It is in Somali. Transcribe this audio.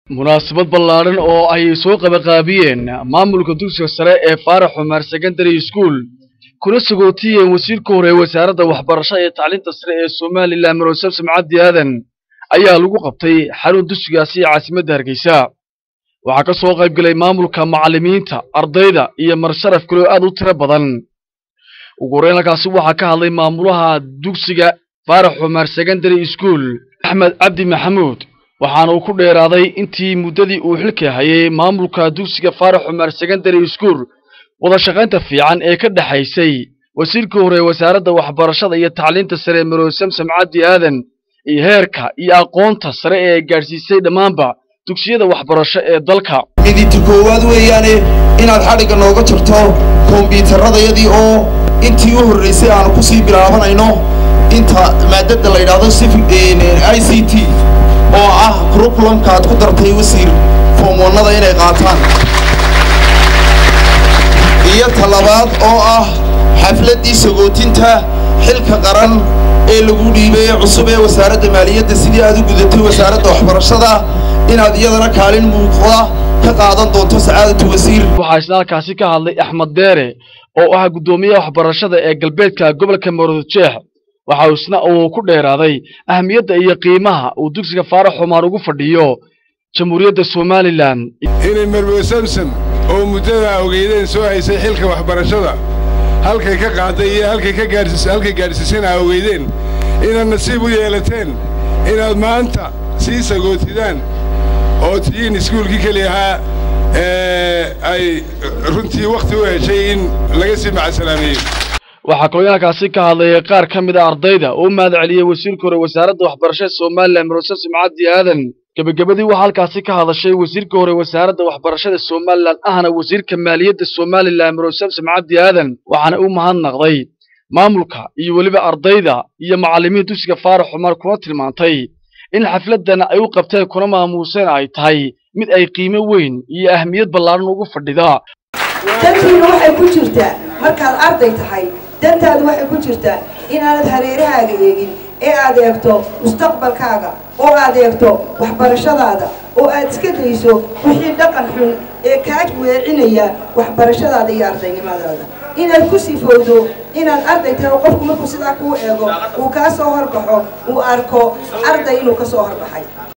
munaasabad ballaadhan oo ay soo qabaqaabiyeen maamulka dugsiga sare ee faarax xumaar secondary school kuna sagootiyeen wasiirka hore ee wasaaradda waxbarashada iyo tacliinta sare ee somalilan marosab samcaddi aadan ayaa lagu qabtay xarun dugsigaasi ee caasimadda hargeysa waxaa ka soo qayb galay maamulka macallimiinta ardayda iyo marsharaf kaloo aad u tiro badan ugu horreyn halkaasi waxaa ka hadlay maamulaha dugsiga faarax xumaar secondary school axmed cabdi maxamuud waxaana uu ku dheeraaday intii muddadii uu xilka hayay maamulka dugsiga faarax xumaar secondary school wada shaqaynta fiican ee ka dhexaysay wasiirkii hore ee wasaaradda waxbarashada iyo tacliinta sare marosam samcaddi aadan iyo heerka iyo aqoonta sare ee gaadhsiisay dhammaanba dugsiyada waxbarasho ee dalka midinta koowaad weeyaane inaad xadhigga nooga jirto kombiyuutarradayadii oo intii u horraysay aanu ku sii bilaabanayno inta maadada la yidhaahdo i c t oo ah kurukulamka aad ku dartay wasiir foomwannada inay qaataan iyo talabaad oo ah xafladdii sagootinta xilka qaran ee lagu dhiibay ee cusub ee wasaaradda maaliyadda sidii aad u gudatay wasaaradda waxbarashada inaad iyadana kaalin muuqda ka qaadan doonto sacaadatu wasiir waxaa isna halkaasi ka hadlay axmed deere oo ah guddoomiyaha waxbarashada ee galbeedka gobolka maroodjeex waxa isna uu ku dheeraaday ahamiyadda iyo qiimaha uu dugsiga faarax xumaar ugu fadhiyo jamhuuriyadda somalilan inay marwo samsom oo muddadaa ogeydeen soo haysay xilka waxbarashada halkay ka qaaday iyo halkay ka gaadhsiis halkay gaadhsiisana a ogeydeen inaad nasiib u yeelateen inaad maanta sii sagootidaan oo tihiin iskuulkii keli ahaa ee ay runtii wakhti u heshay in laga sii macasalaameeyo waxaa kaloo halkaasi ka hadlaya qaar ka mid a ardayda oo u mahad celiyey wasiirka hore wasaaradda waxbarashada somalilan marosab simcaddi aadan gebagabadii waxaa halkaasi ka hadashay wasiirka hore wasaaradda waxbarashada somalilan ahna wasiirka maaliyadda somalilan marosab simcaddi aadan waxaana u mahadnaqday maamulka iyo weliba ardayda iyo macallimiin dugsiga faarax xumaar kuna tilmaantay in xafladdan ay u qabteen kuna maamuuseen ay tahay mid ay qiimo weyn iyo ahmiyad ballaaran ugu fadhida dantiina waxay ku jirtaa markaad arday tahay dantaadu waxay ku jirtaa inaanad hareerahaaga eegin ee aad eegto mustaqbalkaaga oo aad eegto waxbarashadaada oo aad iska dayso wixii dhaqan xun ee kaa weecinaya waxbarashadaada iyo ardaynimadaada inaad ku sifowdo inaad arday tahay oo qofku markuu sidaa kuu eego uu kaa soo horbaxo uu arko arday inuu ka soo horbaxay